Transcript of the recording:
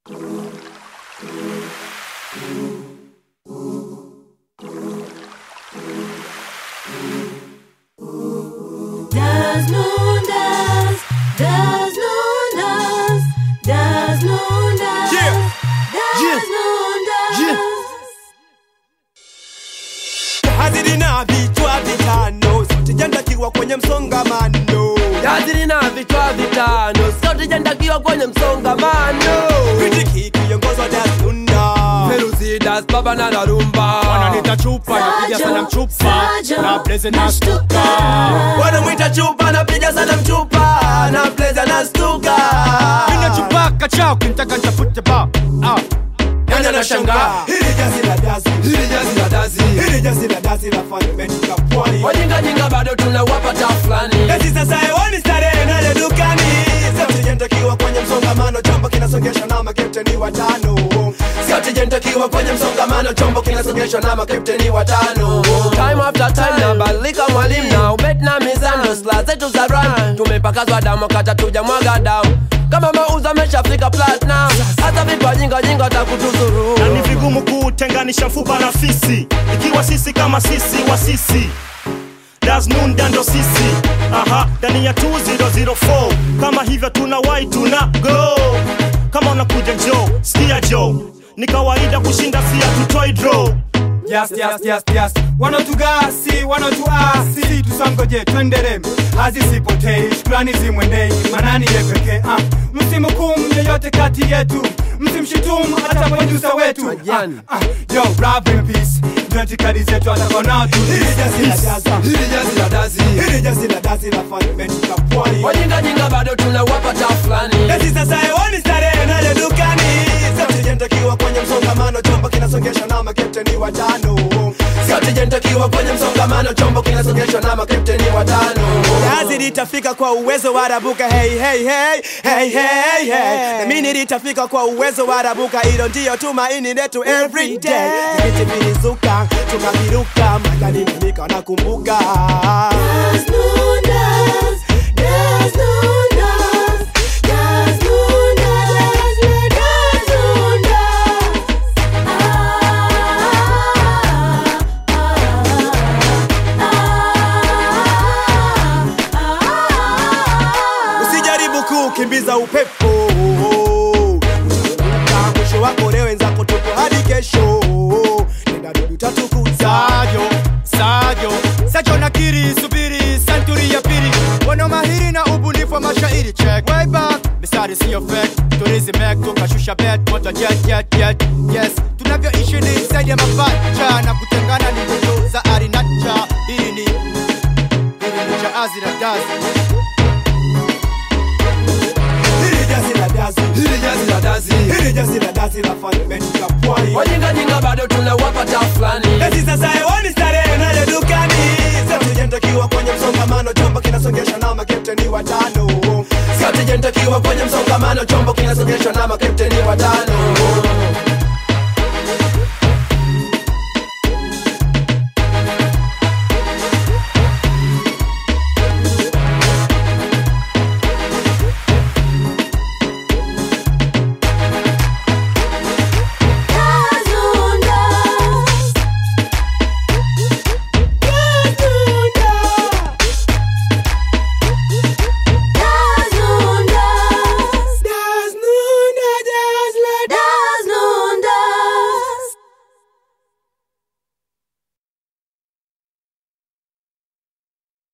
Das Lundas, das Lundas, das Lundas, Yeah. das Yeah. Lundas. Yeah. hazili na vichwa vitano sijandakiwa kwenye msongamano Jazili na vichwa vitano sote jandakiwa kwenye msongamano Kritiki kiongozwa dasunda Feruzidas baba na narumba wananita chupa napiga sana mchupa Sajo, na blaze na nashtuka. shtuka wanamwita chupa napiga sana mchupa na pleza na stuka mina chupa kachao kinitaka nitafute ba ah. Nani anashangaa hili jazi la dazi hili jazi la dazi hili jazi la dazi la fundamentika pwani wajingajinga bado tunawapata fulani Eti sasa hewani starehe nayo dukani Sijentakiwa kwenye msongamano chombo kinasongeshwa na makepteni watano Skauti jentakiwa kwenye msongamano chombo kinasogeshwa na makapteni watano time after time nabadilika mwalimu na ubet na mizano sla zetu za run tumepakazwa damu kata tuja mwaga damu kama mauzo ameshafika platinum hata vipajingajinga takutuzuru na ni vigumu kutenganisha mfupa na fisi ikiwa sisi kama sisi wa sisi dasnunda ndo sisi aha ndani ya 2004 kama hivyo tuna wai tuna go kama unakuja jo skia jo ni kawaida kushinda sia tutoi draw Yes, yes, yes, yes. Wanotugasi, wanotuasi, tusangoje twendere, hazisipotei, shukrani zimwendei, manani ye pekee. Ah, msimhukumu yeyote kati yetu, msimshutumu hata produsa wetu. Ah, Majani. ah, yo, rap in peace, ndio itikadi zetu atakonao tu. Hili jazi la dazi hili jazi la dazi Hili jazi la dazi la fundamentika pwani wajingajinga bado tunawapata fulani Eti sasa hewani starehe nayo dukani Sijentakiwa kwenye msongamano chombo kinasongeshwa na makepteni watano skauti jentakiwa kwenye msongamano chombo kinasogeshwa na makapteni watano Jazi litafika kwa uwezo wa rabuka hey hey hey hey hey hey na mimi litafika kwa uwezo wa rabuka hilo ndio tumaini letu every day Viti vilizuka tukaviruka magari nika nakumbuka Das Lundas, das Lundas, das Lundas, das Lundas. usijaribu kukimbiza upepo Utaanguka, mwisho wako leo wenzako tupo hadi kesho nenda dudu tatukuza Sajo, Sajo, Sajo nakiri, subiri, santuri ya pili Wana mahiri na ubunifu wa mashairi check Way back, mistari siyo fake Turizi mek, tukashusha bet, moto jet, jet, jet Yes, tunavyoishi ni zaidi ya mapacha Na kutengana ni ndoto za arinacha Hili ni, hili ni jaazi na dazi hili jazi la dazi hili jazi la dazi hili jazi la dazi la fundamentika pwani wajingajinga bado tunawapata fulani Eti sasa hewani starehe nayo dukani Sijentakiwa kwenye msongamano chombo kinasongeshwa na makepteni watano skauti jentakiwa kwenye msongamano chombo kinasogeshwa na makapteni watano